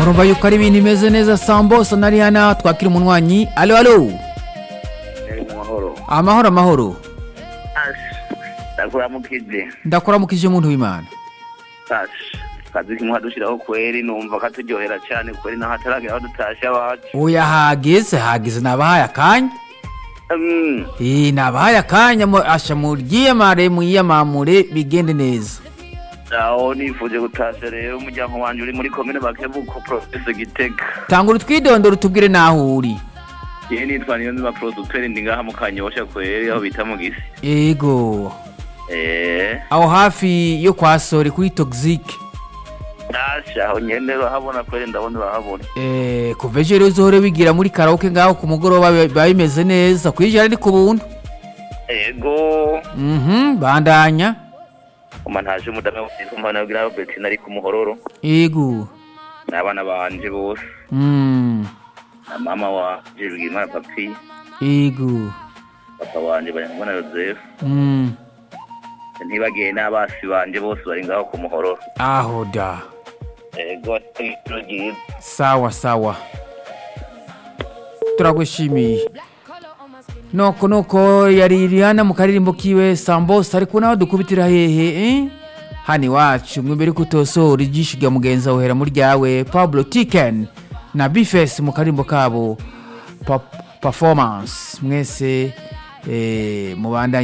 murumva yuko ari ibintu bimeze neza sambosa na rihana twakira umunwanyi alo alo amahoro amahoro amahoro ndakuramukije ndakuramukije muntu w'imana kazi kimwe dushyiraho kweri numva katuryohera cyane kweri naho hataragera aho dutashe abacu oya hageze hageze nabahaye akanya Mm, Eh, nabahaye akanya mu- asha muryiyamare muyiyamamure bigende neza aho nifuje gutasha rero umuryango wanjye uri muri komine bakebuko profese gitega tangura utwidondoro tubwire naho uri yewe nitwa niyo nzima producteur ndi ngaha mu kanyosha kweri aho bita mu gisi ego eh aho hafi yo kwa sore kuri toxic tasha aho nyene urahabona kweri ndabona urahabona Eh, kuva ejo rero uzohore wigira muri karaoke ngaho ku mugoroba biba biba bimeze neza kwijana ni ku buntu ego mhm bandanya uma ntaje umudamu witwa Mpanabwira Albertine ari ku muhororo ego n'abana banje bose mm na mama wanje Rwimana papi ego papa wanje Bayangwa na Joseph mm ntibagiye n'abasi banje bose bari ngaho ku muhororo aho da ego ijoro ryiza sawa sawa turagushimiye noko noko yari Rihanna mu karirimbo kiwe sambosa ariko naho dukubitira hehe eh? hani wacu mwibere kutosohora ijisho rya mugenzi wawe hera muri ryawe pablo tiken na bifes mu karirimbo kabo pa performance mwese eh, mubandanye